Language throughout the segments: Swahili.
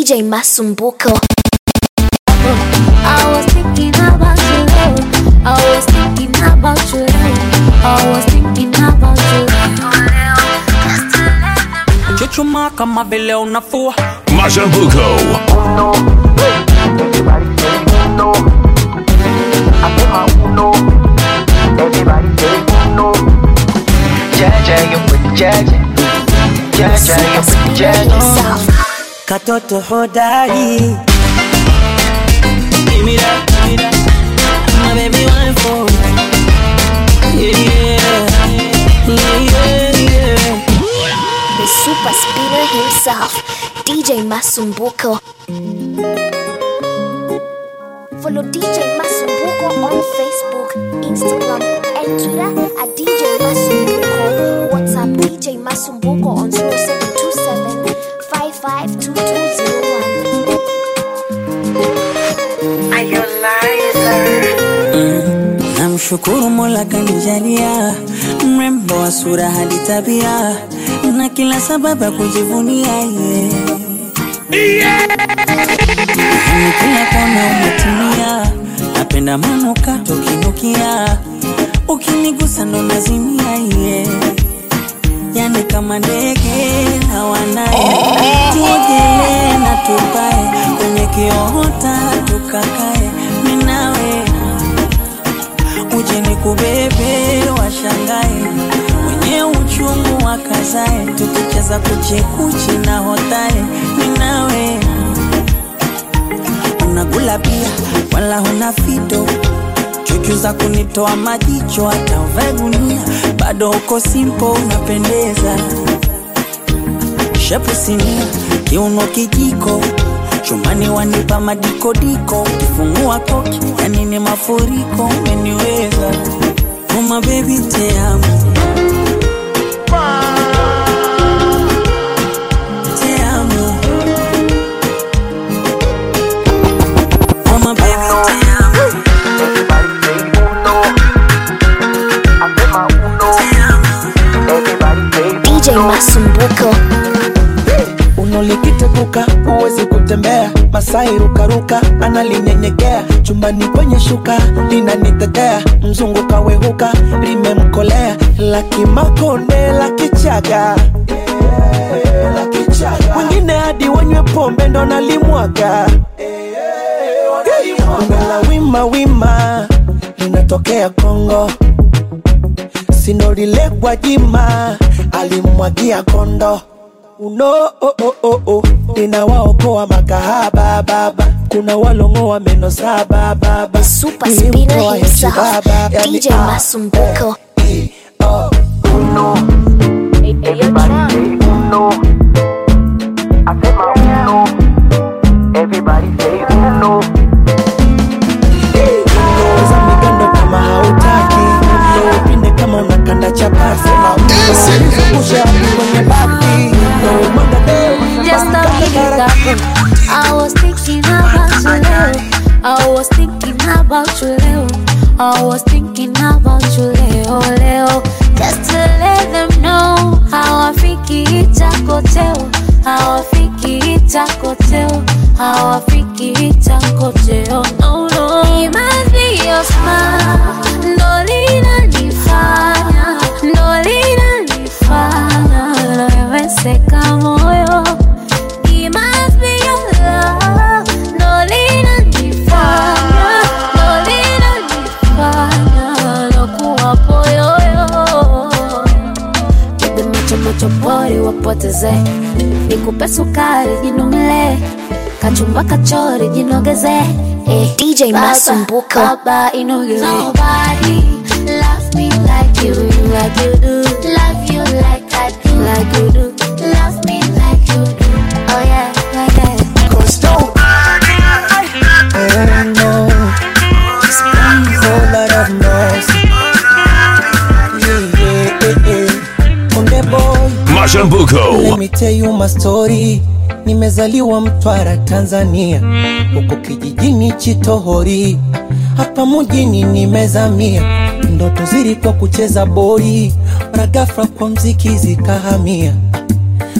DJ Masumbuko. I was thinking about you, love. I was thinking about you, love. I was thinking about you, love. Chuchuma kama vile unafua Mashambuko. Jaja, you put jaja. Jaja, you put Spirit jaja. himself. katoto hodari Give me that, give me that. My baby one for yeah, yeah, yeah, yeah. The super spinner himself, DJ Masumbuko. Follow DJ Masumbuko on Facebook, Instagram, and Twitter at DJ Masumbuko. WhatsApp DJ Masumbuko on 0727 552201. Namshukuru Mola kanijalia mrembo wa sura hadi tabia na kila sababu ya kujivunia yeye. Yani kila kona umetimia, napenda manuka tukinukia, ukinigusa ndo nazimia ye yani kama ndege na wanaye, tuogelee na tupae kwenye kiota tukakae, minawe uje nikubebe washangae wenye uchungu wakazae tukicheza kuchekuchi na hotae ninawe unakula pia wala huna fito chuchu za kunitoa majicho hata uvae gunia bado uko simpo unapendeza shepu sinia kiuno kijiko chumani wanipa madikodiko kifungua koki yani ni mafuriko umeniweza uma bebi teamo teamo uma bebi teamo DJ Masumbuko. unolikiteguka huwezi kutembea masai rukaruka analinyenyekea chumbani kwenye shuka linanitetea mzungu kawehuka limemkolea lakimakonde la kichaga wengine hadi wanywe pombe ndo nalimwaga la wima wima linatokea kongo sinorilekwa jima alimwagia kondo uno oh, oh, oh, oh. ninawaokoa makahaba baba kuna walongoa meno saba baba Super Nilimtoa spinner Yesu himself, baba. Yani, DJ ah, Masumbuko. eh, oh. Ongeza migando kama hautaki Ndo upinde kama unakanda chapati Zungusha kwenye bati Ndo mwanga leo Just a minute ago, I was thinking about you, leo. I was thinking about you, leo. I was thinking about you, leo, leo. Just to let them know how I fiki itakoteo, how I fiki itakoteo, how I fiki itakoteo. No, no. It must be your smile, ndo linanifanya, ndo linanifanya naweweseka moyo. It must be your love, ndo linanifanya, ndo linanifanya nakuwa poyoyo. Piga macho macho pori wapoteze, nikupe sukari jinumle, kachumba kachori jinogeze eh. DJ Baba, Masumbuko. Baba inogeze. Nobody loves me like you, like you do. Love you like I do, like you do. Love me like you do. Oh yeah, yeah, yeah. Cause nobody I know Whole lot of mercy Yeah, yeah, yeah, yeah. Onde boy Let Mashambuko. me tell you my story. Nimezaliwa Mtwara, Tanzania, huko kijijini Chitohori, hapa mjini nimezamia. Ndoto zilikuwa kucheza boli, mara ghafla kwa mziki zikahamia.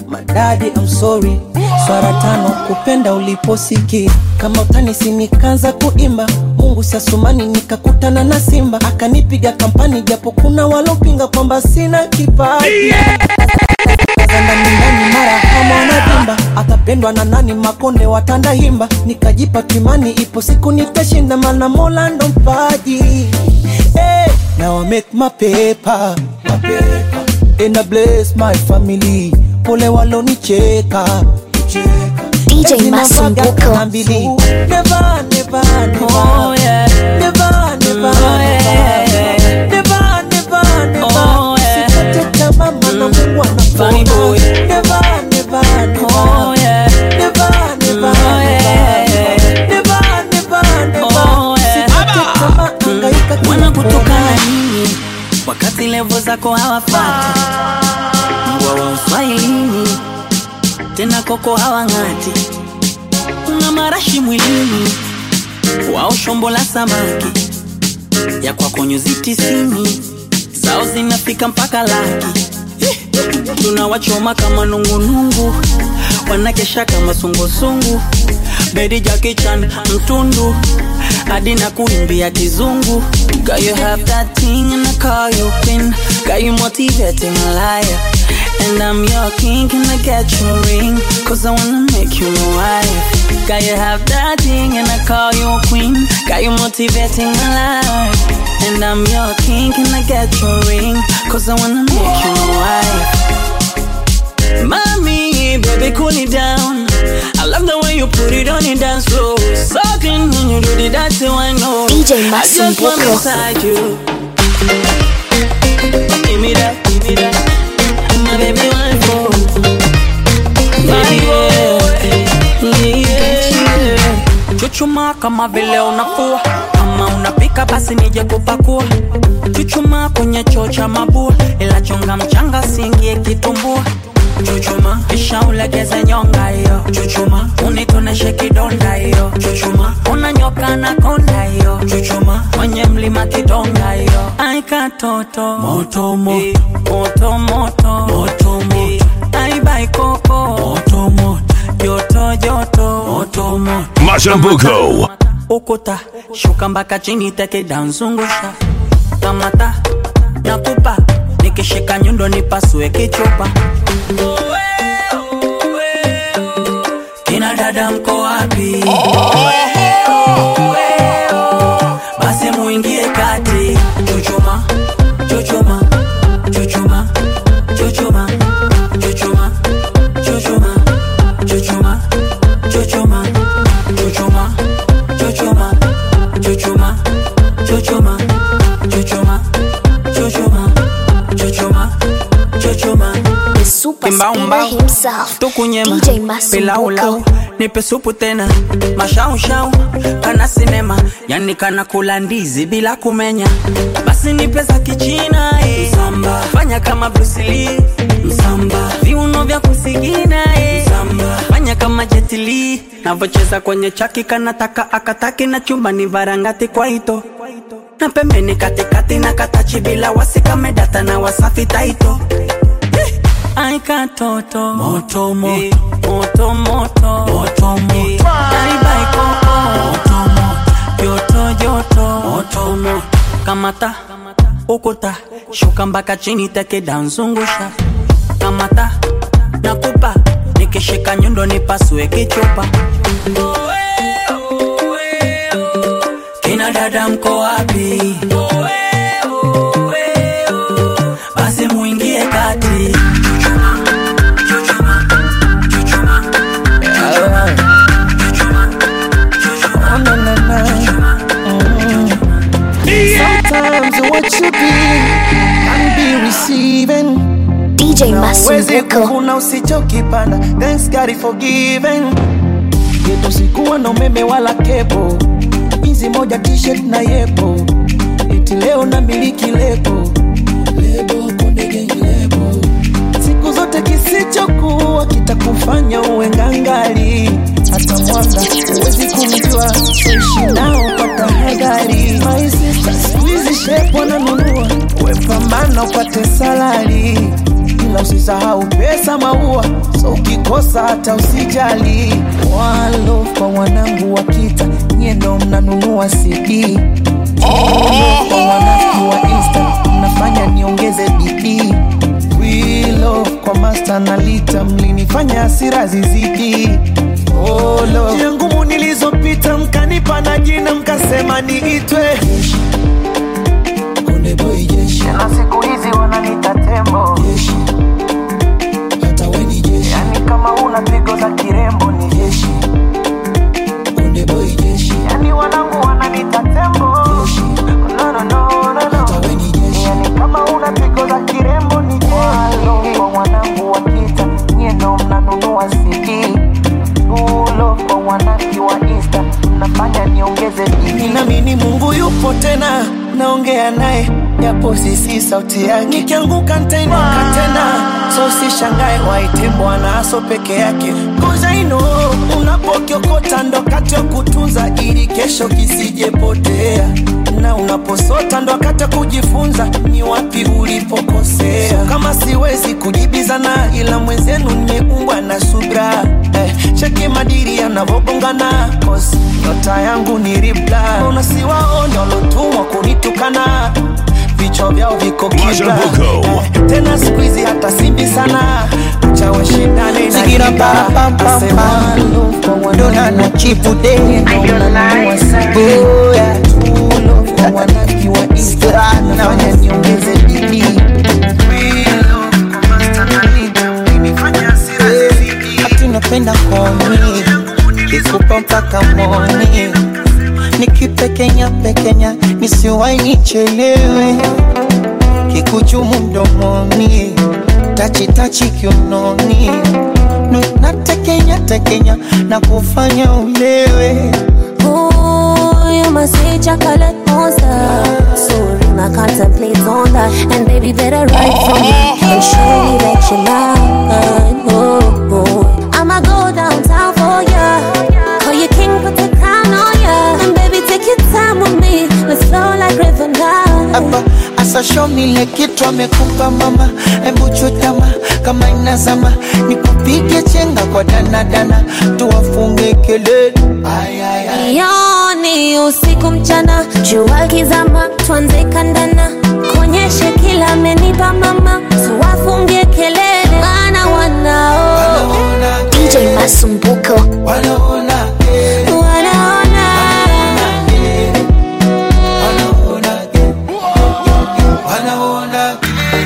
madadi I'm sorry swara tano kupenda uliposiki kama utanisi nikaanza kuimba mungu sasumani nikakutana na simba akanipiga kampani japo kuna walopinga kwamba sina kipaji ndani ndani mara kama wanavimba atapendwa na nani makonde watanda himba nikajipa kimani ipo siku nitashinda mana mola ndo mpaji hey, now I make my paper, my paper. And I bless my family pole walonicheka cheka. DJ Ezi Masumbuko. navaga kama mbili. Never, never, never. Oh, yeah. Never, never, Oh, yeah. never. Never, never, never. Oh, yeah. Usikate tamaa maana Mungu Funny anakuona. boy. Never, never, never. Oh, yeah. Never, never, Oh, yeah. never. Never, never, never. Oh, yeah. Usikate tamaa, hangaika kila wana kutokana kona. nini wakati levo zako hawafati mbwa wa uswahilini tena koko hawang'ati una marashi mwilini wao shombo la samaki ya kwako nyuzi tisini zao zinafika mpaka laki tunawachoma kama nungunungu wanakesha kama sungusungu bedi jakichan mtundu hadi na kuimbia kizungu Girl, you have that thing and I call you queen Got you motivating a liar And I'm your king, can I get your ring? Cause I wanna make you my wife Got you have that thing and I call you queen Got you motivating my life And I'm your king, can I get your ring? Cause I wanna make you my wife Mommy, baby, cool it down. I love the way you put it on the dance floor. So clean when you do the dancing, I know. DJ I just want Masumbuko. inside you. Give me that, give me that. My baby, one for. Baby, yeah, yeah. Chuchuma kama vile unafua kama unapika basi nije kupakua chuchuma kwenye choo cha mabua ila chonga mchanga singie kitumbua chuchuma kisha ulegeze nyonga hiyo chuchuma unitoneshe kidonda hiyo chuchuma unanyoka na konda hiyo chuchuma kwenye mlima kidonga hiyo aikatoto moto moto moto moto moto moto aibaikoko moto moto joto joto moto moto Mashambuko. ukuta shuka mpaka chini tekidanzungusha kamata nakupa nikishika nyundo nipasue kichupa kina dada mko wapi basi muingie kati chuchuma chuchuma chuchuma chuchuma chuchuma chuchuma chuchuma chuchuma chuchuma chuchuma chuchuma chuchuma chuchuma chuchuma chuchuma chuchuma The super Kimbaumbau. spinner himself. tukunyema DJ Masumbuko. pilaulau nipe supu tena mashaushau kana sinema yani kana kula ndizi bila kumenya basi nipe za kichina eh. Msamba. fanya kama brusili msamba viuno vya kusigina eh. msamba fanya kama jetili navocheza kwenye chaki kanataka akataki na chumba ni varangati kwa ito na pembeni katikati na katachi bila wasikamedata na wasafi taito Ai katoto moto moto moto moto moto moto Ai bai koko moto moto joto joto moto moto kamata ukuta shuka mpaka chini teke danzungusha kamata nakupa nikishika nyundo nipasue kichupa kina dada mko wapi basi muingie kati Chuchuma, chuchuma, chuchuma, chuchuma, chuchuma, Na, na, na. Sometimes what you give can be receiving. DJ Wezi Masumbuko. kuvuna usichokipanda. Thanks God is forgiven. Yetu sikuwa na umeme wala kepo, hizi moja t-shirt na yepo, eti leo na miliki lebo lebo konde gang lebo. Siku zote kisichokuwa kitakufanya uwe ngangali, hata mwanga huwezi kumjua, ishi nao kwa tahadhari. My sister, siku hizi shepu wananunua, we pambana upate salari ila usisahau pesa maua so ukikosa hata usijali One love kwa wanangu wa kita nyie ndo mnanunua cd Love kwa wanafiki wa insta mnafanya niongeze bidii We love kwa master na lita mlinifanya hasira zizidi Oh, love. njia ngumu nilizopita mkanipa na jina mkasema niitwe Konde boy jeshi na siku hizi wananita tembo jeshi hata we ni jeshi yani kama una pigo za kirembo ni jeshi Konde boy jeshi yani wanangu wananita tembo jeshi no no no no no hata we ni jeshi yani kama una pigo za kirembo ni jeshi kwa wanangu wakita nyie ndo mnanunua CD Ulo kwa wanaki wa Insta mnafanya niongeze bidii nami ni Mungu yupo tena naongea naye japo sisi sauti yake nikianguka nitainuka tena so sishangae waite bwana aso peke yake Cause I know unapokiokota ndo kati ya kutunza ili kesho kisijepotea na unaposota ndo wakati wa kujifunza ni wapi ulipokosea so, kama siwezi kujibizana ila mwenzenu nimeumbwa na subra eh, cheki madiri yanavogongana cause nyota yangu ni ribla unasiwaone walotumwa kunitukana vichwa vyao viko kibla Mashambuko. eh, tena siku hizi hata simbi sana chawe shindane na Sigira kiba. pa, pa, pa, Asema pa. love kwa wanangu Dona na chipu de Unanunua CD. Oh, yeah. Love kwa wanangu wa Insta. Nafanya niongeze bidii. We love kwa master na nita. Ulinifanya hasira zizidi. Ati napenda koni kikupa mpaka moni nikipekenya pekenya nisiwai nichelewe kikuchumu mdomoni tachitachi kiunoni Nu- natekenya tekenya na kufanya ulewe Ooh, you must say chocolate monster. So real, I contemplate on that. And baby, better write for me and show me that you mine. Oh, oh. I'ma go downtown for ya. Call you king, put the crown on ya. And baby, take your time with me. Let's flow like river now. hapa asashomile kitu amekupa mama hebu chutama kama inazama nikupige chenga kwa danadana tuwafunge kelele Ay, ay, ay. Yoni usiku mchana, jua kizama, tuanze kandana, konyeshe kila amenipa mama, tuwafungie kelele, maana wanao Wanaona, DJ Masumbuko. wanaona, eh, wanaona eh, wanaona, eh, wanaona,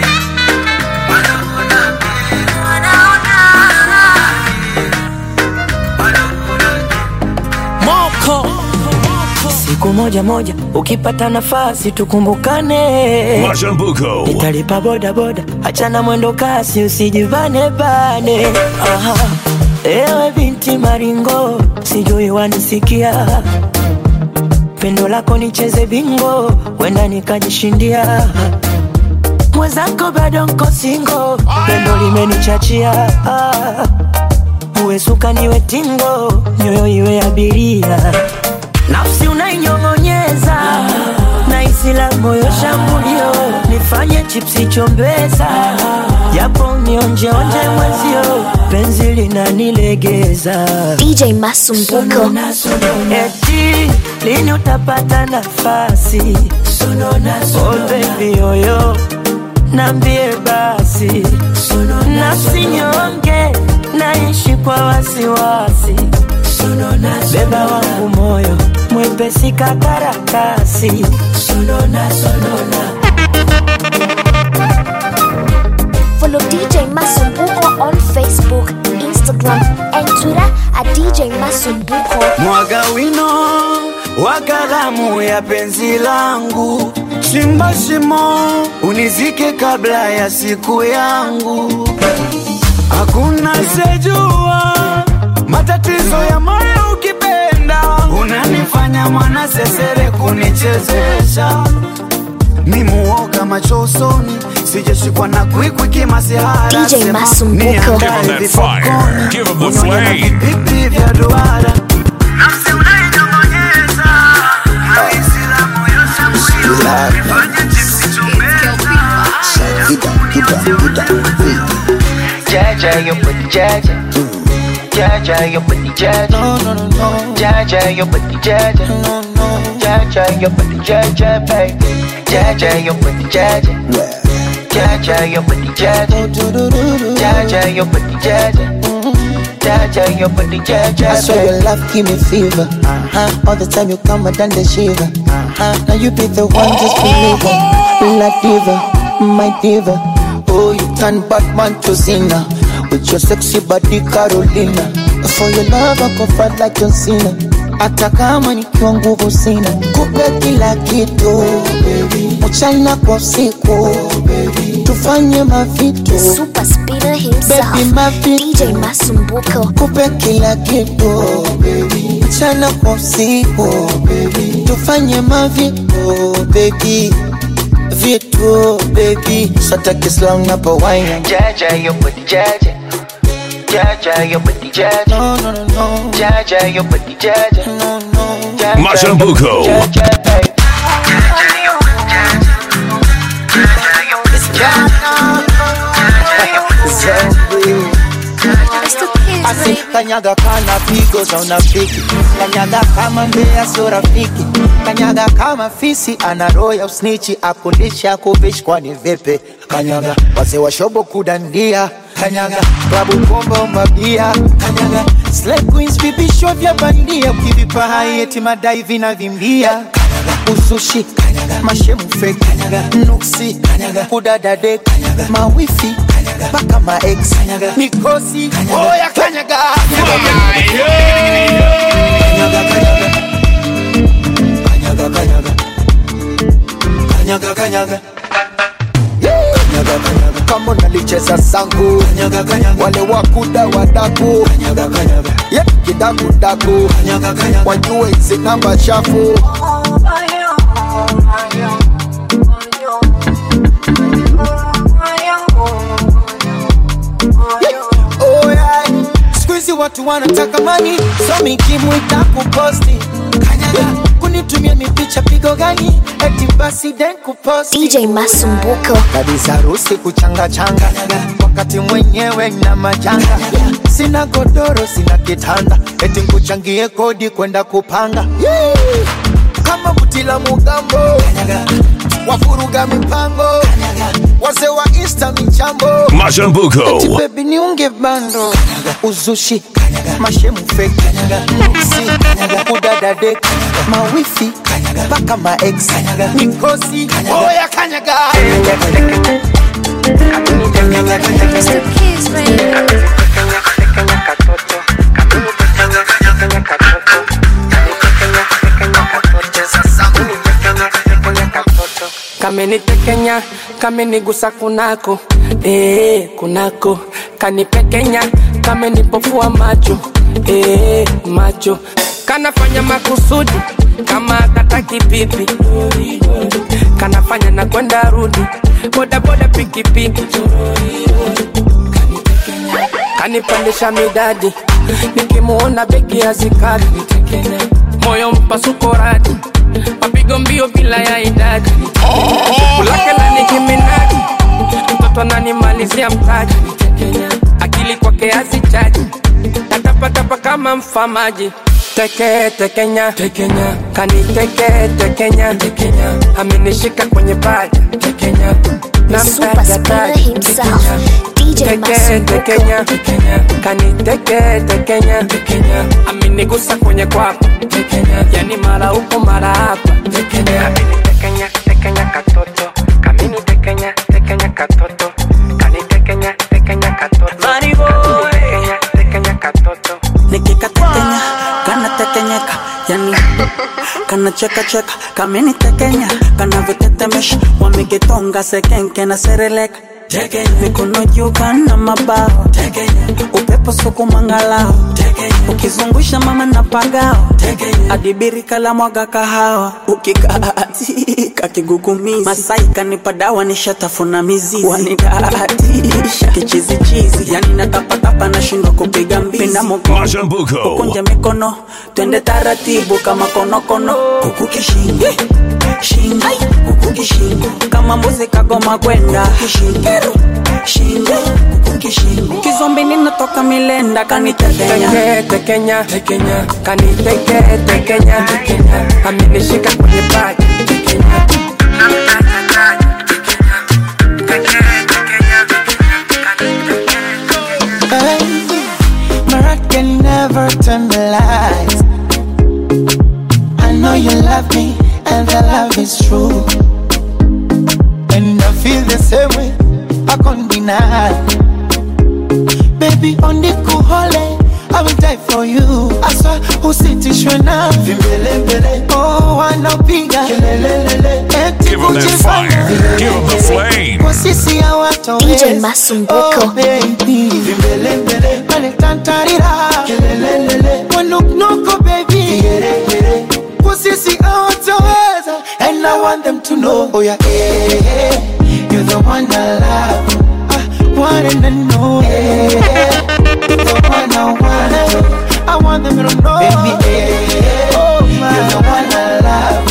moko siku moja moja ukipata nafasi tukumbukane Mashambuko. nitalipa bodaboda achana mwendo kasi usijibane bane Aha. ewe binti maringo sijui wanisikia pendo lako nicheze bingo wenda nikajishindia mwenzako bado nko singo pendo limenichachia ah. uwe suka niwe tingo nyoyo iwe abiria nafsi unainyong'onyeza na isi la moyo shambulio nifanye chipsi chombeza japo nionjeonje mwezio penzi linanilegeza DJ Masumbuko. eti lini utapata nafasi oh baby yoyo nambie basi nafsi nyonge naishi kwa wasiwasi beba wangu moyo mwepesi kakarakasi Follow DJ Masumbuko on Facebook, Instagram, and Twitter at DJ Masumbuko. mwaga wino wa kalamu ya penzi langu chimba shimo unizike kabla ya siku yangu hakuna sejua matatizo ya moyo ukipenda unanifanya mwana sesere kunichezesha mimuoga macho usoni sijashikwa na kwikwi kimasihara DJ Sema Masumbuko. niandae Give 'em that vipopcorn. fire. Give 'em the Unyonya na flame. vipipi vya duara nafsi unainyong'onyeza halisi la moyo shambulio nifanye chipsi chombeza Gida, gida, gida, gida. Jaja, your booty Jaja. Jaja, your booty Jaja. No, no, no, no. Jaja, your booty Jaja. No, no. Jaja, your booty Jaja, baby. Jaja, your booty Jaja. Jaja, your booty Jaja. Do, do, do, do, do. Jaja, your booty Jaja. Jaja, your booty Jaja, I swear baby. your love give me fever. Uh-huh. All the time you come, I done the shiver. Uh-huh. Now you be the one, just believe it. La diva, my diva. Oh, you turn Batman to Cena with your sexy body, Carolina. For your love, I go fight like John Cena. Hata kama nikiwa nguvu sina, kupe kila kitu mchana kwa usiku, tufanye mavitu Super speeder himself, Baby, mavitu DJ Masumbuko. kupe kila kitu mchana kwa usiku tufanye mavitu baby vitu baby sotakislang napo wine Jaja, your booty Jaja. Jaja, your booty Jaja. no no no no Jaja, your booty Jaja. no no Jaja, Mashambuko. your booty Jaja, baby. Jaja, your booty Jaja. Jaja, your booty Jaja. Jaja, your booty Jaja. Asi kanyaga kana pigo za unafiki kanyaga kama mbea sio rafiki kanyaga kama fisi ana roho ya usnichi akundisha kuvishi kwani vipi kanyaga wazee wa shobo kudandia kanyaga klabu bomba mabia kanyaga slay queens vipisho vya bandia ukivipa hai eti madai vinavimbia kanyaga usushi kanyaga mashemu fake kanyaga nuksi kanyaga kudadade kanyaga mawifi kanyaga mpaka maex kanyaga mikosi oya kanyaga kanyaga kanyaga kanyaga kanyaga kanyaga kanyaga Kanyaga, kanyaga. kama nalicheza sangu kanyaga, kanyaga. wale wakuda wadaku kanyaga, kanyaga. Yeah, kidakudaku kanyaga, kanyaga. wajue hizi namba chafu Oh, yeah. Siku hizi watu wanataka mani so mikimwita kuposti kanyaga kunitumia mipicha pigo gani eti basi den kuposti DJ Masumbuko. kabisa harusi kuchanga changa wakati mwenyewe na majanga sina godoro sina kitanda eti nkuchangie kodi kwenda kupanga Yee! kama butila mugambo wafuruga mipango wazee wa insta michambo Mashambuko. bebi niunge bando uzushi mashemu fake nuksi kudadade mawifi mpaka maex mikosi oya kanyaga kamenitekenya kamenigusa kunako ee, kunako kanipekenya kamenipofua macho ee, macho kanafanya makusudi kama kataki pipi kanafanya na kwenda rudi bodaboda pikipiki kanipandisha midadi nikimuona begi ya zikadi moyo mpasuko radi mapigo mbio bila ya idadi kulake na nikiminaji mtoto ananimalizia mtaji akili kwake azichaji natapatapa kama mfamaji teke tekenya tekenya kaniteke tekenya tekenya amenishika kwenye paja tekenya The super speeder himself, DJ tekenya Masumbuko. tekenya kaniteke tekenya tekenya amenigusa kwenye kwapa tekenya yani mara huko mara hapa tekenya amenitekenya tekenya katoto kamini tekenya tekenya katoto kanitekenya tekenya katoto tekenya tekenya katoto nikikatekenya kanatekenyeka yani kanachekacheka kamenitekenya kanavyotetemesha wamegetonga sekenke na sereleka mikono juu kana mabawa upepo sukumangalao ukizungusha mama na pagao adibiri kala mwaga kahawa ukikaatika kigugumizi masai kanipa dawa nishatafuna mizizi wanidatisha kichizichizi yani natapatapa hapa nashindwa kupiga mbizi na mgongo Mashambuko. kunja mikono twende taratibu kama konokono huku kishingo shingo huku kishingo kama mbuzi kagoma kwenda kishingo shingo huku kishingo kizombi ninatoka milenda kanitekenya Teke, tekenya, tekenya, kaniteke, tekenya, tekenya, amenishika kwenye paja, tekenya. Hey, Marat can never turn the lights. I know you love me, and the love is true. And I feel the same way, I can't deny. Baby, on the cool hole, I will die for you. I saw usitishwe na vimbelembele. Oh, wanapiga kelelelele. Eti Give 'em that kujifanya fire. Give 'em the flame. Kwa sisi hawatoweza. DJ Masumbuko. Oh, baby. Vimbelembele. Wale tantarira. Kelelelele. Wanuknuku, baby. Vigeregere. Kwa sisi hawatoweza. And I want them to know. Oh, yeah, eh, eh, You're the one I love. I want them to know. Eh, eh, You're the one I want. I want them to know. Baby, eh, eh, You're the one I love.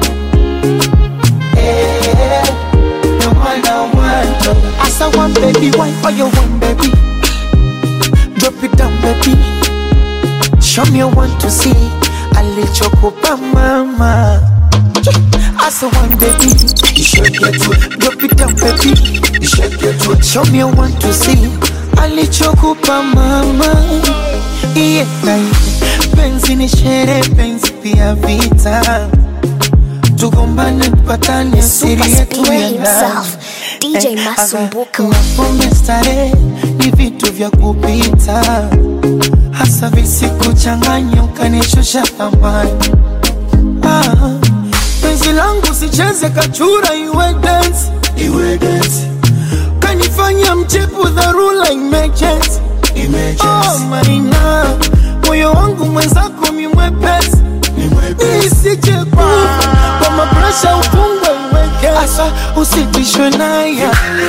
Eh, the one I want. As I want, baby, why are you want, baby? Drop it down, baby. Show me want to see. Alichokupa mama. As I want, baby. You should get to Drop it down, baby. You should get to Show me want to see. Alichokupa mama. Yeah, penzi ni shere, penzi pia vita tugombane mpatane siri Super yetu Spear ya himself, ndani. DJ Eh, Masumbuko. aga, mapombe starehe ni vitu vya kupita hasa visikuchanganya ukanishusha thamani ah, penzi langu sicheze kachura iwe dance iwe dance kanifanya mchepu dharura emergency oh, maina moyo wangu mwenzako mimwepesi isijepa kwa mapresha upungwe uweke asa usitishwe naye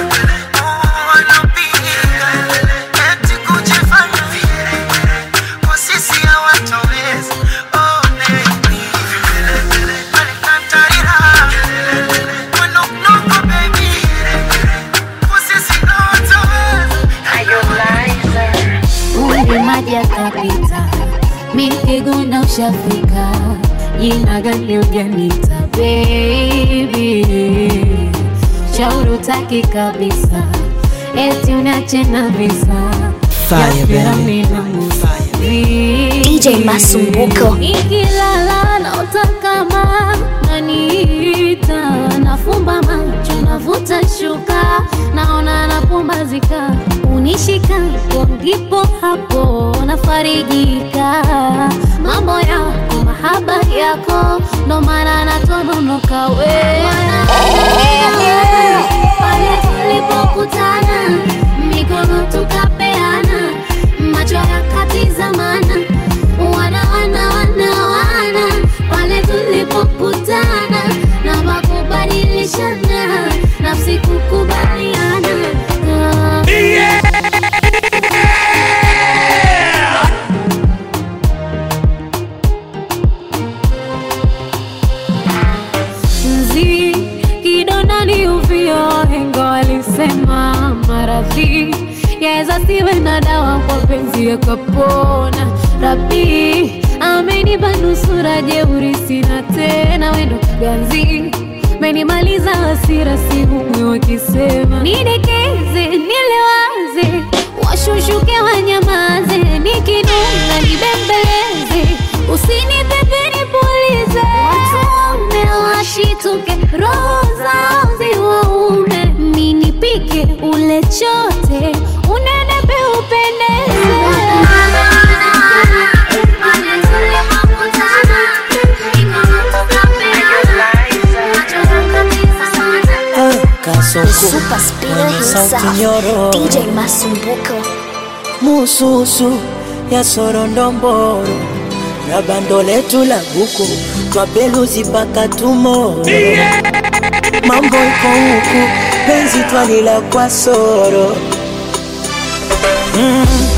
Umri maji akapita, mikiguna ushafika, jina gani ujanita baby, shauri utaki kabisa, eti unache na visa Fire, baby. DJ Masumbuko. Nikilala naota kama naniita, nafumba macho navuta shuka, naona napumbazika, unishika hapo ndipo hapo nafarijika, mambo yako mahaba yako ndo maana natononoka we pale tulipokutana mikono tukapeana macho yakatizamana wana wana wana wana pale tulipokutana na makubadilishana nafsi kukubaliana Ah. Nzi kidonda ni uvio, wahenga walisema maradhi yaweza siwe na dawa, kwa penzi yakapona. Rabi amenipa nusura, jeuri sina tena, wendo ganzi menimaliza hasira, sihumwi wakisema nidekeze, nilewaze, washushuke wanyamaze, nikinuna nibembeleze, usinipepe nipulize, watume washituke, roho zao ziwaume, ninipike ule chote, unenepe upendeze kasoko Super Spear mwenye sauti himself, nyororo DJ Masumbuko. mususu ya sorondomboro na bando letu la buku twapeluzi mpaka tumoro mambo iko huku penzi twalila kwa soro mm,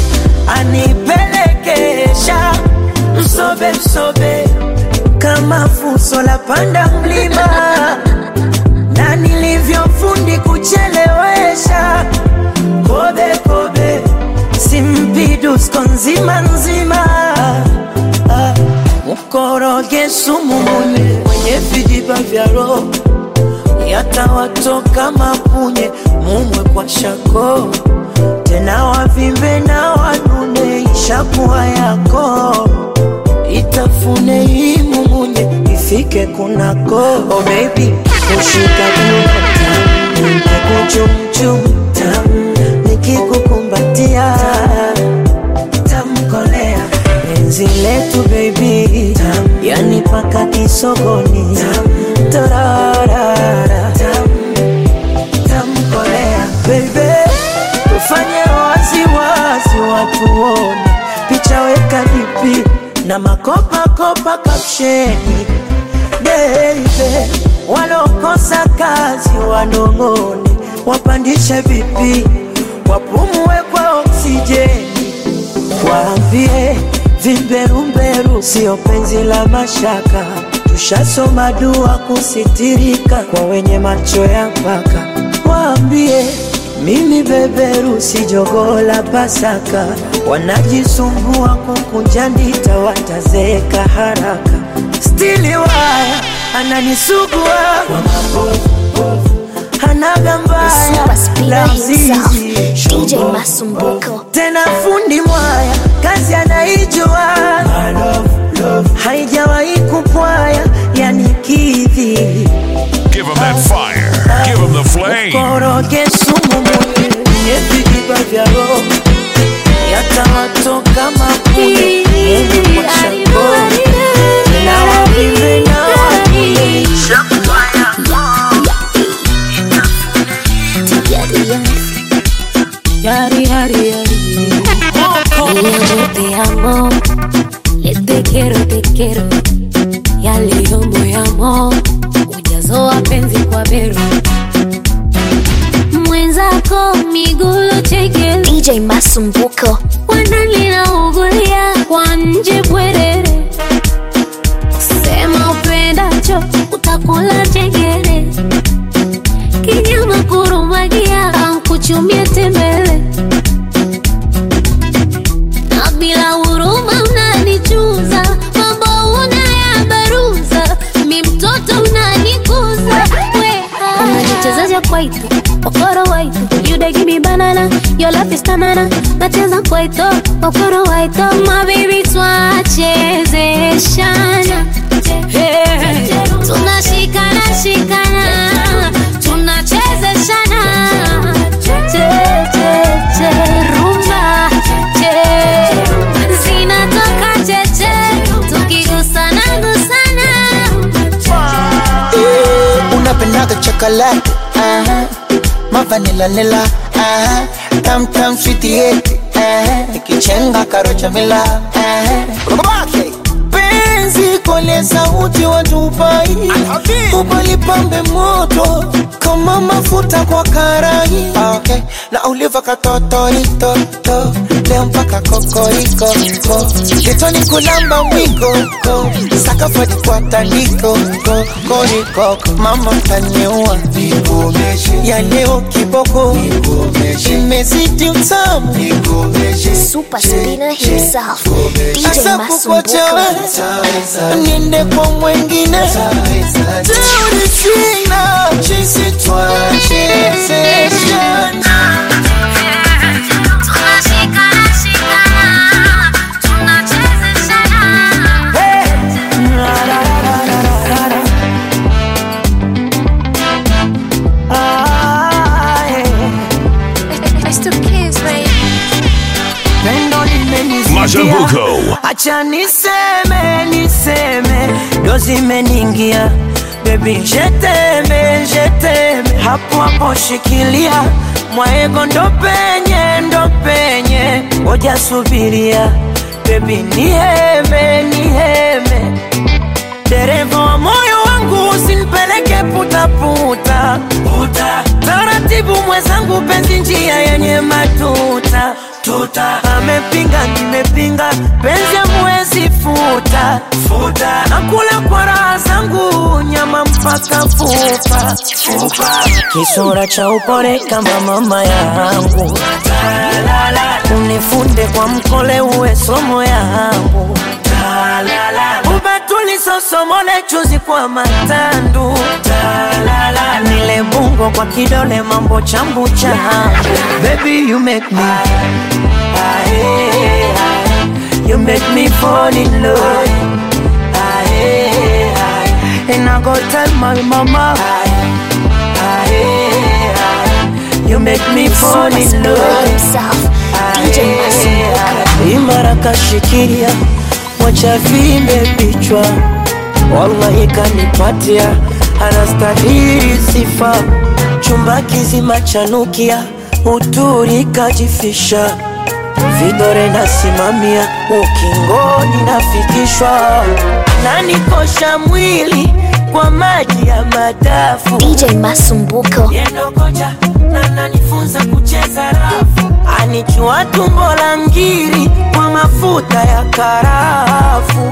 anipelekesha msobe msobe kama fuso la panda mlima na nilivyofundi kuchelewesha kobe kobe simpidusko nzima nzima Ah, mkoroge sumu mwenye mwenye vijiba vya roho yatawatoka mapunye mumwe kwa shako tena wavimbe na wanune ishakuwa yako itafune hii mumunye ifike kunako oh baby kushika kiuno nikuchumchum tam nikikukumbatia tamkolea penzi letu baby tam yani paka kisogoni tam torarara tam tamkolea baby tufanye waziwazi watu wone picha weka dipi na makopakopa kapsheni beibe walokosa kazi wanong'one wapandishe vipi wapumue kwa oksijeni waambie vimberumberu sio penzi la mashaka tushasoma dua kusitirika kwa wenye macho ya mpaka waambie mimi beberu si jogoo la pasaka wanajisumbua kukunja ndita watazeeka haraka stili waya ananisugua kwa mabovu hanaga mbaya Super speeder la himself, mzizi DJ Masumbuko. tena fundi mwaya kazi anaijua haijawahi kupwaya yani kidhi Give him that fire. Give him the flame. koroge sumu mwenye vijiba vya roho yatawatoka mapunye Mungu kwa shako na wavimbe na wakule Yari, yari, yari. Mi amor, te amo. Le te quiero, te quiero. Ya leo moyamo ujazo wa penzi kwa bero mwenzako migulo chekele DJ Masumbuko. wanalinaungulia kwa nje bwerere sema upendacho utakula chengere kinyama kurumagia ankuchumia tembele na bila huruma unanichuza mambo unayabaruza mi mtoto unanikuza wea unanichezaja kwaito okoro waito you dey give me banana your love is tanana nacheza kwaito okoro waito my baby twachezeshana Hey, tunashikana shikana tunachezeshana che che che rumba che zinatoka cheche tukigusana gusana Eh, unapendaga chocolate uh-huh. mavanila nila uh-huh. tam tam switieti uh-huh. ikichenga karocha mila uh-huh. Babake. penzi kole sauti watupai ubalipambe moto kama mafuta kwa karai Ah, okay. na uliva katotoritoto leo mpaka kokoriko ko kitoni kulamba mwiko ko sakafadi kwa tandiko ko koriko mama taniua ya leo kiboko imezidi utamu Super speeder himself. DJ Asa kukuachawe Masumbuko. niende kwa mwengine Teori sina jinsi twachezeshana tunashikana shikana tunachezeshana Ah, eh. It's the kids, baby. pendo limenizidi Mashambuko. acha niseme niseme ndo zimeningia bebi jeteme jeteme hapo hapo shikilia mwaego ndo penye ndo penye ngoja subiria bebi niheme niheme dereva wa moyo wangu usinipeleke putaputa puta. taratibu taratibu mwenzangu, penzi njia yenye matuta tuta. Amepinga nimepinga, penzi amwezi futa futa. Nakula kwa raha zangu, nyama mpaka fupa fupa. Kisura cha upole kama mama yangu, unifunde kwa mkole, uwe somo yangu ubatulisosomole chuzi kwa matandu nile bungo kwa kidole mambo chambu changu baby you make me Aye, aye. you make me fall in love Aye, aye. and I go tell my mama Aye, aye. you make me fall Super in Spura love himself, DJ Masumbuko. imara kashikilia mwacha vimbe vichwa wallahi kanipatia anastahili sifa chumba kizima chanukia uturi kajifisha vidore nasimamia ukingoni nafikishwa nanikosha mwili kwa maji ya madafu DJ Masumbuko. yendo kocha na nanifunza kucheza rafu anichua tumbo la ngiri kwa mafuta ya karafu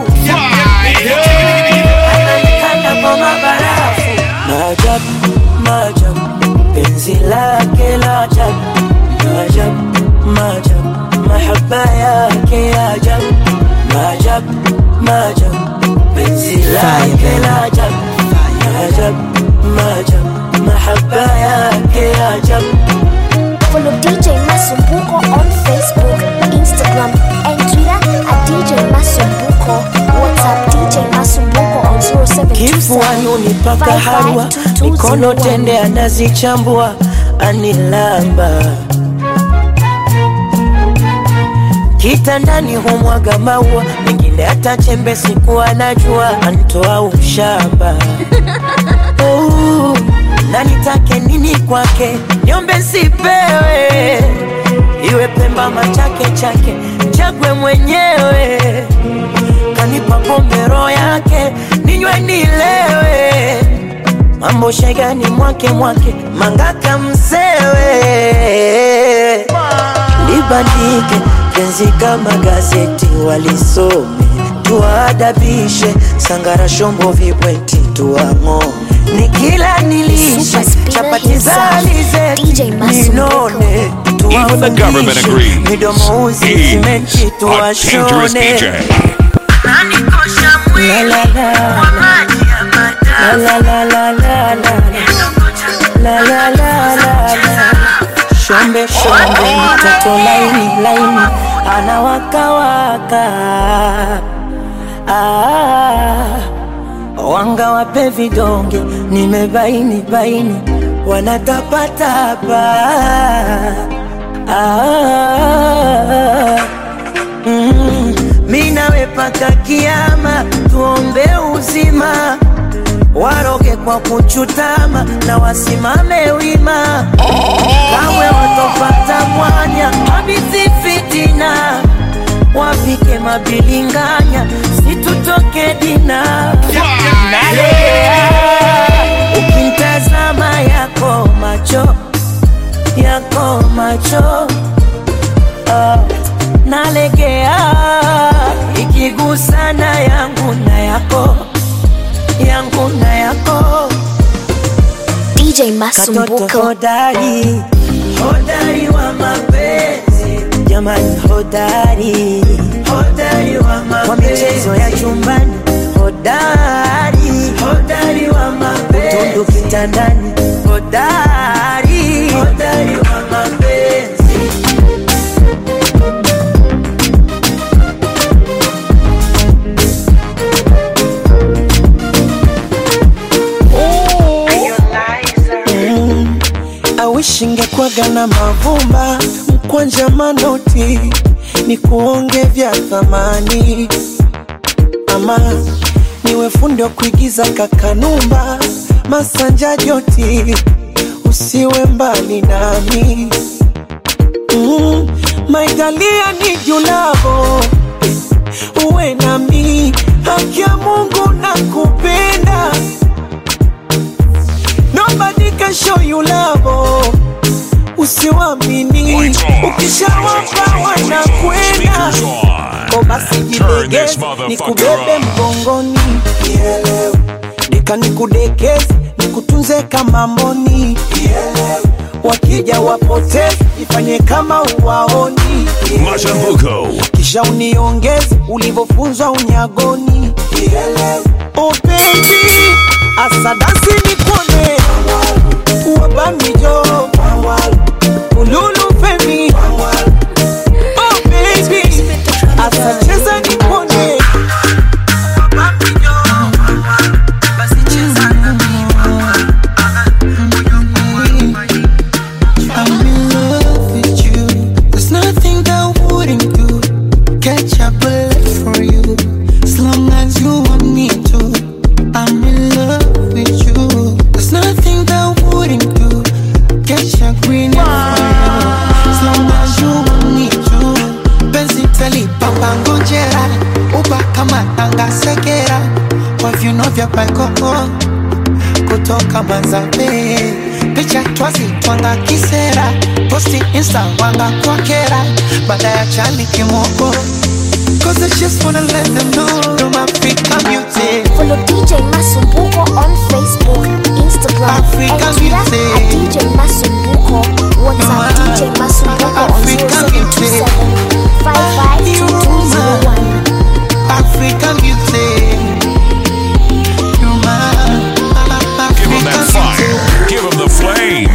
ananikanda kwa mabarafu maajabu maajabu penzi lake la ajabu maajabu maajabu mahaba yake ya ajabu maajabu maajabu penzi lake la ajabu maajabu maajabu mahaba yake ya ajabu Follow DJ Masumbuko on Facebook, Instagram, and Twitter at DJ Masumbuko. WhatsApp DJ Masumbuko on 0727 kifuani unipaka harwa mikono tende anazichambua anilamba kitandani humwaga maua mengine hata chembe siku anajua antoa ushamba oh, na nitake nini kwake nyombe sipewe iwe pemba machake chake chagwe mwenyewe kanipa pombe roho yake ninywe nilewe mambo shegani mwake mwake mangaka msewe libandike penzi kama gazeti walisome tuwaadabishe sangara shombo vibweti tuwang'ome nikila nilishe Super Spinner chapati za himself, DJ alizeti Masumbuko. ninone Even the government tuwafundishe agrees. midomo uzi He's simenti a dangerous tuwashone DJ. La, la, la, la, la, la, la, la, la. La, la, la, la, la. Shombe shombe mtoto laini laini anawakawaka ah, wanga wape vidonge nimebaini baini wanatapatapa ah, mm, mi nawe paka kiama tuombe uzima waroge kwa kuchutama na wasimame wima kamwe watopata mwanya habithi fitina wapike mabilinganya situtoke dina nalegea ukintazama yako macho yako macho ah, nalegea ikigusana yangu na yako yangu na yako DJ katoto Masumbuko. hodari hodari wa mapenzi jamani hodari hodari wa mapenzi kwa michezo ya chumbani hodari hodari wa mapenzi utundu kitandani hodari hodari wa mapenzi Mm, I wish ingekwaga na mavumba mkwanja manoti ni kuonge vya thamani ama niwe fundi wa kuigiza kakanumba masanja joti usiwe mbali nami mm, maitalia ni julavo uwe nami haki ya mungu na kupenda Nobody can show you love. oh. ukishawapa wanakwenda Speakers on. ko basi Turn jilegeze this motherfucker nikubebe up. mgongoni Kielewe. deka nikudekeze nikutunze kama mboni Kielewe. wakija wapoteze ifanye kama uwaoni Kielewe. Mashambuko. kisha uniongeze ulivyofunzwa unyagoni Kielewe. oh baby asadasi nikone wabamijo ululu femi oh baby asacheza nikone I'm in love with you. There's nothing that I wouldn't do. Catch a bullet for you. As long as you want me to. I'm in love with you. There's nothing that I wouldn't do. Catch a green for you. As long as you want me to. Penzi tali papa ngojera. Uba kama tanga sekera. Kwa viuno vya paikoko kutoka Manzabe, picha twazi twanga kisera, posti insta wanga kwa kera, baada ya chani kimoko. Cause I just wanna let them know I'm African beauty. Follow DJ Masumbuko on Facebook, Instagram, Africa and Twitter music. at DJ Masumbuko. WhatsApp DJ Masumbuko on Africa music. 0727 African beauty. You're my Give him that African fire. Give him the flame.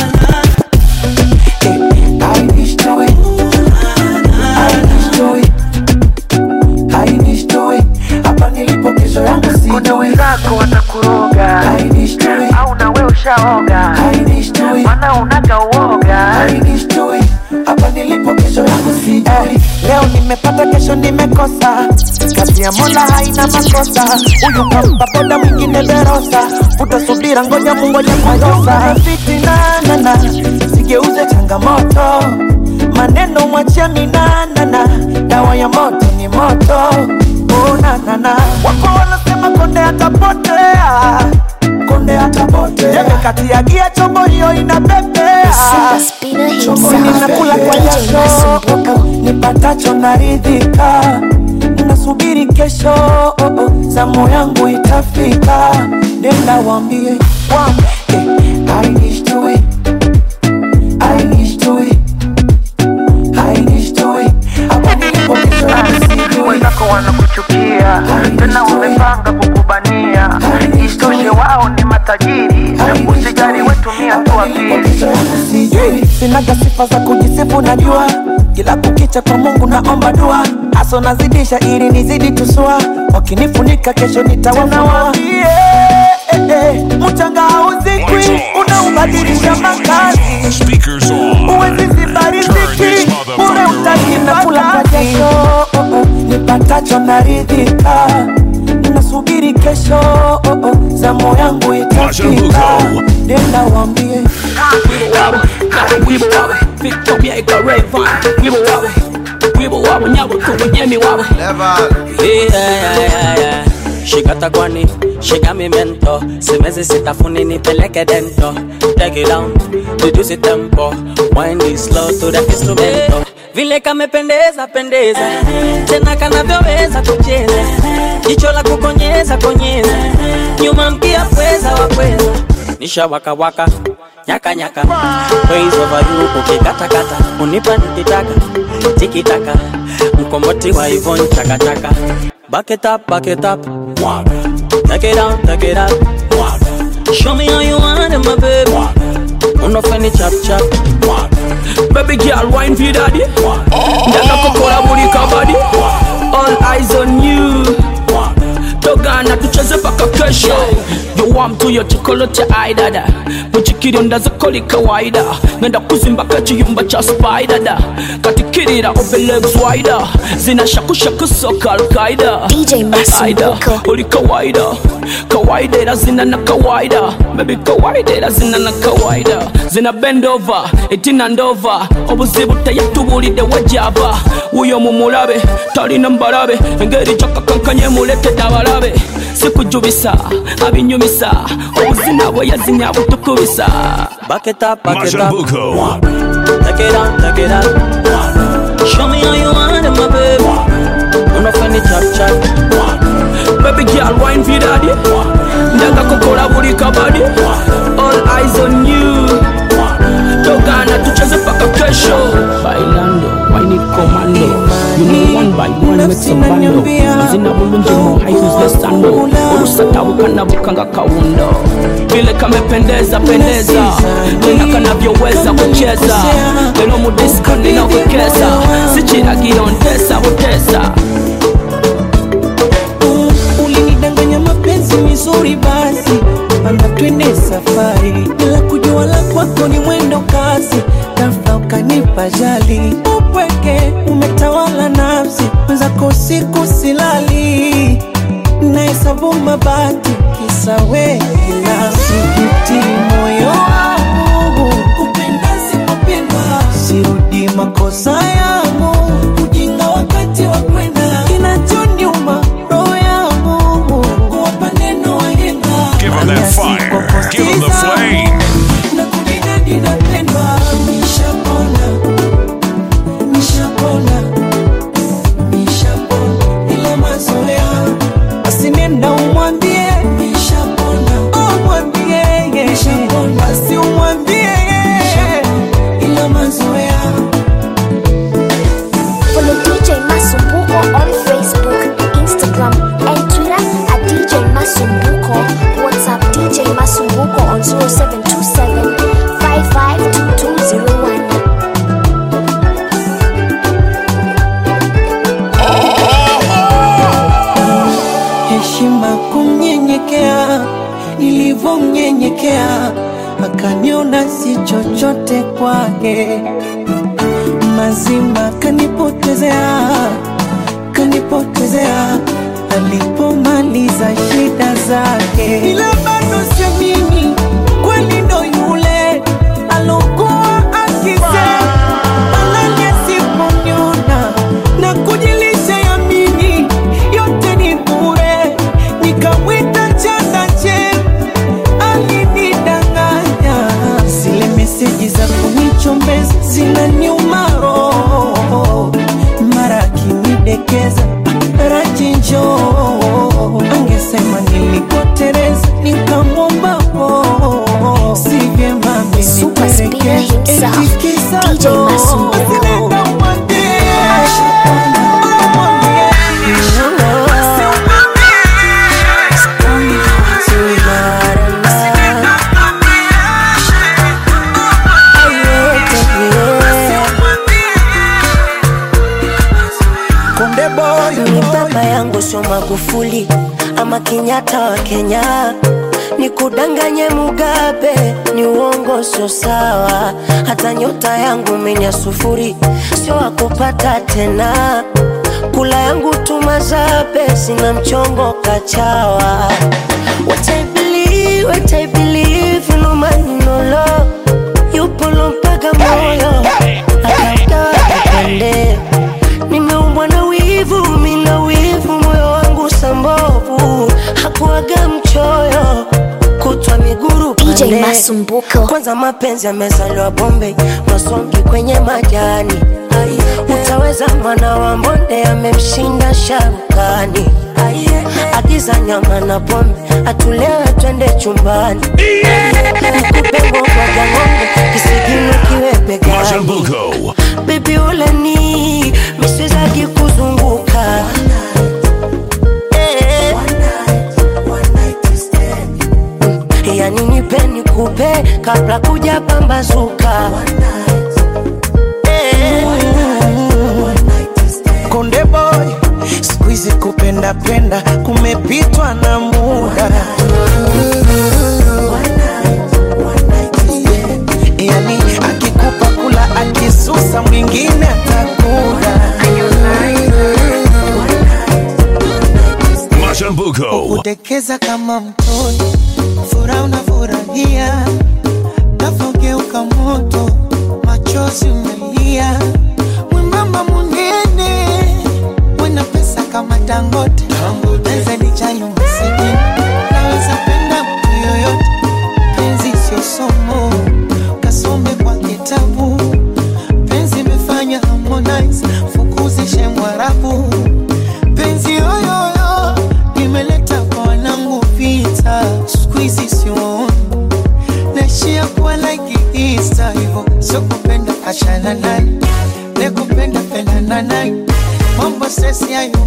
I destroy. I destroy. I destroy. Hapa nilipo kesho yangu si. kuna wenzako watakuroga I destroy. au nawe ushaoga I destroy. mana unaga uoga I destroy. Hapa nilipo kesho yangu si. Eh, leo nimepata kesho nimekosa kazi ya mola haina makosa huyu kampa boda mwingine berosa utasubira ngoja mungoja majosa fitinanana sigeuze changamoto maneno mwachia minanana dawa ya moto ni moto unanana wapo wanasema konde atapotea konde atapotea jembe kati ya gia chombo hiyo inapepea Super Spinner Chomboni himself, nakula kwa DJ jasho Masumbuko. nipatacho naridhika nasubiri kesho oh, oh, zamu yangu itafika nenda wambie wambie I destroy. I destroy. I destroy. Hapa nilipo kesho yangu si. wenzako wanakuchukia tena wamepanga kukubania isitoshe wao ni matajiri usijali wetumia tu akili sinaga sifa za kujisifu najua kila kukicha kwa mungu naomba dua aso nazidisha ili nizidi tusua wakinifunika kesho nitawafunua eh, eh, mchanga hauzikwi unaubadilisha makazi Speakers on. uwezi Turn zibariziki this bure utajinakula kwa jasho oh, oh, nipatacho naridhika nasubiri kesho oh, oh, zamu yangu itafika Mashambuko. nenda wambie wibo wawe victoria ikareva wibo wawe wibo wawe nyabo tubunyemi wawe Yeah, yeah, yeah, yeah. Shikata kwani shika mi mento simezi sitafuni nipeleke dento take it down reduce tempo wind it slow to the instrumento vile kamependeza pendeza tena kanavyoweza kucheza jicho la kukonyeza konyeza nyuma mkia pweza wapweza nisha waka waka nyaka nyaka praise over you ukikatakata unipa nikitaka tikitaka mkomboti wa ivon chakachaka back it up back it up Waga. take it down take it up Waga. show me how you want it my baby unofeni chap chap baby girl wine for daddy ndaka kokora buri kabadi all eyes on you togana tucheze paka kesho yowamtu yo chikolo aidada muchikiri ndazakoli kawaida ngenda kuzimbaka chiyumba cha spaidada katikirira obelegs wida zinashakushaku soka alkaida DJ Masumbuko. uli kawaida kawaida ila zina na kawaida bebi kawaida ila zina na kawaida zina bendova etina ndova obuzibu teyatubulidde wejava wuyo mumulabe talina mbalabe engeri gyakakankanye muletedde abalabe sikujubisa abinyumisa obuzina bwe yazinya butukubisa back it up back it up Mashambuko. take Take it out, take it out. Show me how you want it, my baby. Unofeni chap chap. Baby girl, wine for daddy. Ndaga kukola buli kabadi. All eyes on you. Togana tucheze paka kesho. Bailando, wine it commando. You know one by one with some bando. Mazina bulunji mo high who's the sando. Urusa tabu kana bukanga kaundo. Vile kamependeza pendeza. Tena kanavyoweza kucheza. Lelo mu disco ninawekeza. Sichiragira ontesa hotesa. ulinidanganya mapenzi mizuri basi panda twende safari bila kujua la kwako ni mwendo kasi ghafla ukanipa jali upweke umetawala nafsi mwenzako usiku silali nahesabu mabati kisa we binafsi juti moyo wangu kupenda sikupendwa sirudi makosa yangu ujinga wakati wa kwenda kinachoniuma roho yangu kuwapa neno wahenga Give him that fire. Give him the flame. na kujidadi napendwa nishapona nishapona nishapona ila mazoea basi nenda umwambie nishapona umwambie basi umwambie ila mazoea Follow DJ Masumbuko on Facebook, Instagram, and Twitter at DJ Masumbuko. WhatsApp DJ Masumbuko on 0727 552201. heshima kumnyenyekea, nilivyomnyenyekea akaniona si chochote kwake, mazima kanipotezea, kanipotezea alipomaliza shida zake, ila bado siamini kweli ndo yule alokuwa akisema alali asiponyona na kujilisha yamini yote ni bure, nikamwita chandache alinidanganya. Zile meseji za kunichombeza zinaniuma roho, mara akinidekeza rachinjo angesema nilikotereza nikamwomba po si vyema Super speaker himself, DJ Masumbuko. Konde boy, ni baba yangu sio Magufuli ama Kenyatta wa Kenya, ni kudanganye Mugabe, ni uongo sio sawa. Hata nyota yangu menya sufuri, sio wakupata tena. Kula yangu tumazabe, sina mchongo kachawa. What I believe, what I believe, no man no law. Yupo lompaga moyo, akauta akapende nimeumbwa na wivu, mina wivu, moyo wangu sambovu, hakuaga mchoyo, kutwa miguru DJ pande. Masumbuko. Kwanza mapenzi yamezaliwa Bombay, masongi kwenye majani. Utaweza mwana wa mbonde amemshinda sharukani. Agiza nyama na pombe, atulewe twende chumbani. Nikupe ngoma ya ng'ombe, kisigino kiwe begani. Masumbuko. Baby uleni miswezaki kuzunguka Eh. yani nipe nikupe kabla kuja pambazuka Eh. Konde boy, siku hizi kupenda penda kumepitwa na muda. Yani akikupa kula akisusa mwingine atakula. Masumbuko. kudekeza kama mtoto, furaha unafurahia, nafogeuka moto, machozi umelia, mwembamba munene, wena pesa kama Dangote, naweza nijali masikini, naweza penda mtu yoyote, penzi sio somo, kasome kwa kitabu,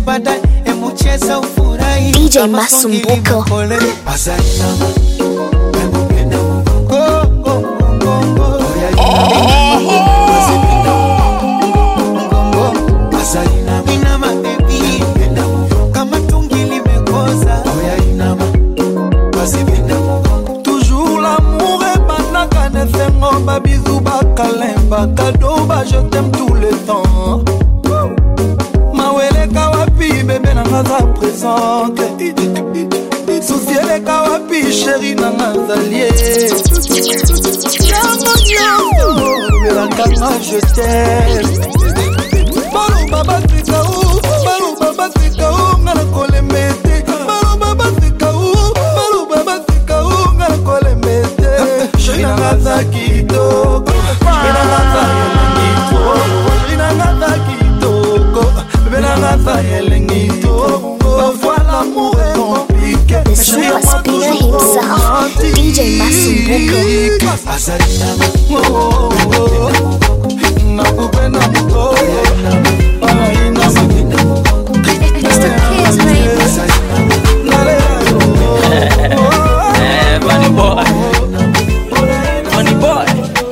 baadaye emucheza ufurahi DJ Kama Masumbuko. songi limekole. Azainama, emupenda mgongo, mgongo. Oya, inama, azipenda mgongo. Azainama, inama, baby. Penda mgongo. Kama tungi limekoza oya inama azipenda mgongo toujours l'amour ebandaka na esengo babizu bakalemba kado ba je t'aime tout le temps maweleka wapi bebe nanga za présente susi eleka wapi sheri nanga zalie yango nyonso belakanga je t'aime baloba baseka u baloba baseka u nga na kolemba ete baloba baseka u baloba baseka u nga na kolemba ete sheri nanga za kitoko sheri nanga za elengi to sheri nanga za kitoko bebe nanga za elengi to parfois l'amour est compliqué The super spinner himself, DJ Masumbuko. azainama nakupenda mtoto Eh, Bunny boy. Bunny boy.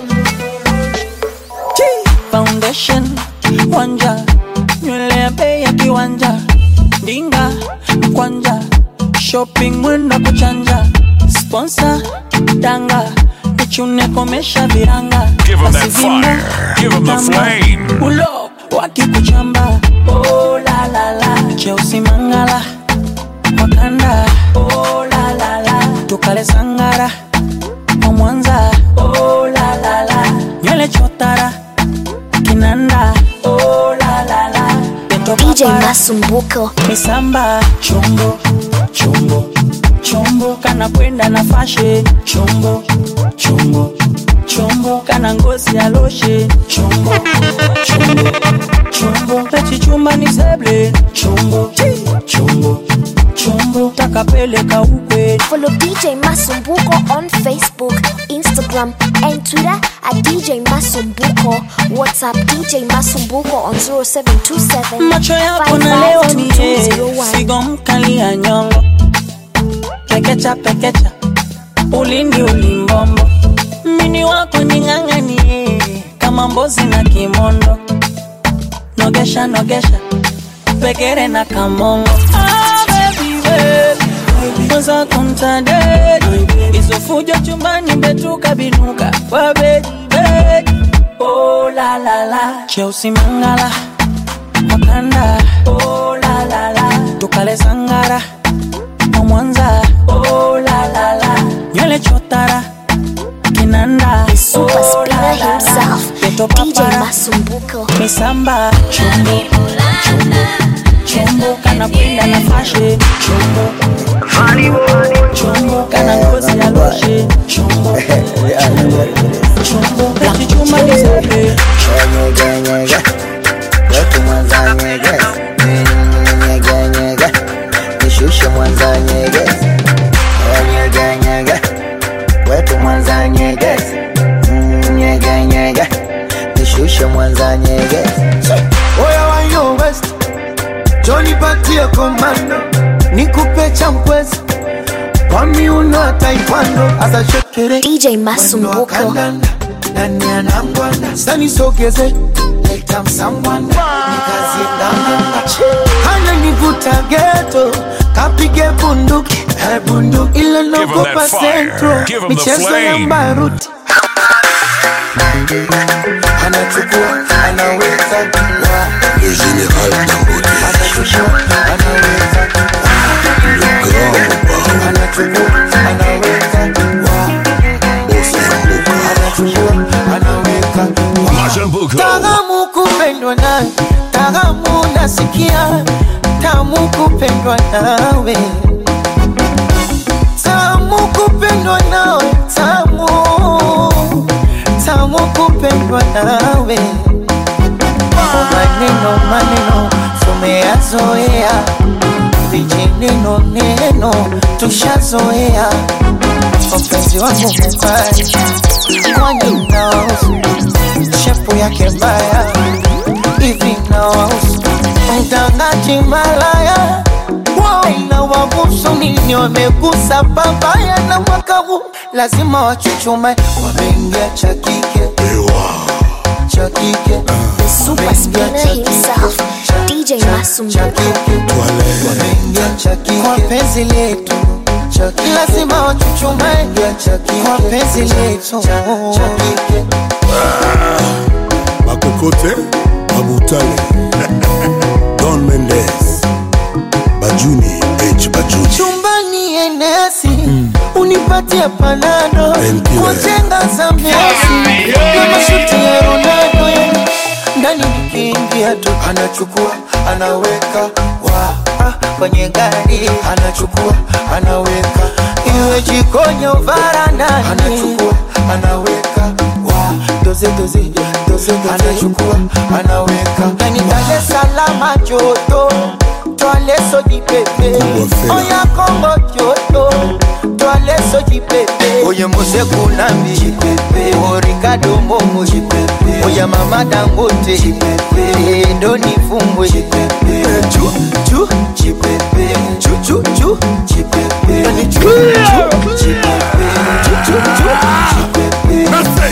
Chii. Foundation wanja nywele ya bei ya kiwanja ndinga mkwanja shopping mwenda kuchanja sponsor danga nichune komesha viranga Give 'em that Basi vimba, fire. Give 'em the tamba, flame. ulo wakikuchamba oh, la, la, la. cheusi mangala wakanda oh, la, la, la. tukale sangara wa mwanza oh, la, la, la. nywele chotara kinanda oh, la, la, la. Peto DJ papara. Masumbuko. misamba chombo chombo chombo kana kwenda na fashe chombo chombo chombo kana ngozi ya loshe chombo chombo chombo pechichumba ni seble chombo chombo chombo takapeleka ukwe Follow DJ Masumbuko on Facebook, Instagram, and Twitter at DJ Masumbuko. WhatsApp DJ Masumbuko on 0727 macho yako na leo mie 552201. figo mkali ya nyongo pekecha pekecha ulindi ulimbombo mini wako ning'ang'anie kama mbozi na kimondo nogesha nogesha pekere na kamongo ah, baby, baby. Kwanza kumtadedi izofujo chumbani betuka binuka kwa bedi bedi oh, la, la, la. cheusi mangala makanda oh, la, la, la. tukale sangara wa mwanza oh, la, la, la. nywele chotara kinanda The super spinner la, la, la. himself, Peto DJ papara Masumbuko. misamba chombo chombo chombo kana kwenda na fashe chombo chombo kana ngozi ya loshe chombo chombo chombo pechichuma nisebe Nyege, wetu mwanza nyege nyege nyege nishushe mwanza nyege nyege nyege wetu mwanza nyege nyege nyege nishushe mwanza nyege oya wayo west joni patie komando nikupe champwezi kwa miuno ya taekwondo asa shekere DJ Masumbuko. kandanda nani anangwanda sanisogeze leta msambwanda nikazie nganganga kana nivuta geto kapige bunduki eh, bunduki ila Give 'em nogopa that fire. centro Give 'em the michezo ya flame. mbaruti anachukua anaweza wa Le général Dangote, anachukua anaweza le grand anachukua anaweza wa Osemboka, anachukua anaweza wa Mashambuko. Tamu kupendwa nawe, tamu nasikia, tamu kupendwa nawe, tamu kupendwa nawe, tamu tamu kupendwa nawe. Oh, maneno maneno tumeyazoea, vijineno neno tushazoea. Mpenzi wangu mubaya, kwani naosu shepu yake mbaya hivi nawahusu mtangaji malaya waina wagusu nini wamegusa babaya na mwaka huu lazima wachuchume wameingia cha kike cha kike The super spinner himself, DJ Masumbuko. wameingia cha kike kwa penzi letu cha kike lazima wachuchume kwa penzi letu cha kike Makokote, Mabutale, Don Mendes, Bajuni, H. Bajuni. chumbani enesi unipatie panado Painkiller. kujenga za mesi kama shuti ya Ronaldo yani ndani nikiingia tu anachukua anaweka wa ah, kwenye gari anachukua anaweka iwe jikoni au varandani anachukua anaweka wa doze doze doze doze anachukua anaweka yani Dar es Salaam joto Twale soji pepe Oya Kongo joto Twale soji pepe Oye Mose Kunambi Jipepe O Ricardo Momo Jipepe Oya Mama Dangote Jipepe Ndo nifumbwe Jipepe Chu chu Jipepe Chu chu chu Jipepe Yani chu chu Jipepe Chu chu chu Jipepe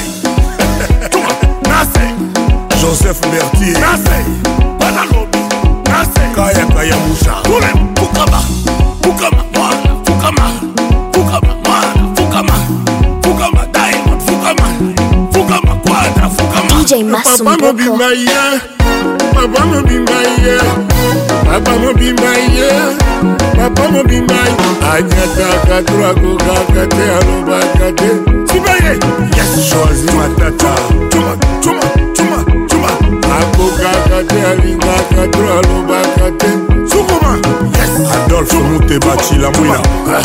Joseph Mertier. Banalobi. Kaya Kaya Musha. Fukama. Fukama. Mwana. Fukama. Fukama. Mwana. Fukama. Fukama. Diamond. Fukama. Fukama. Quadra. Fukama. DJ Masumbuko. Papa mobimba ye. Papa mobimba ye. Papa mobimba ye. Anyataka turako kakate alobakate. Sibaye. Yes. Choisi matata. Chuma. Chuma. Chuma. Chuma. Ako kakate alingaka to alobakate. Sukuma. Yes. Adolphe Mutebachi la mwina.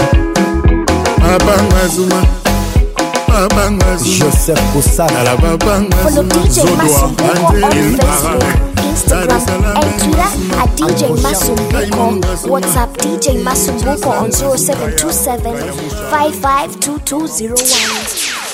Abanga Zuma. Abanga Zuma. Joseph Kusana. La babanga Follow Zuma. DJ Zodoa. Masumbuko on Angel Facebook, Baraka. Instagram, and Twitter at DJ Masumbuko. WhatsApp DJ Masumbuko on 0727 552201.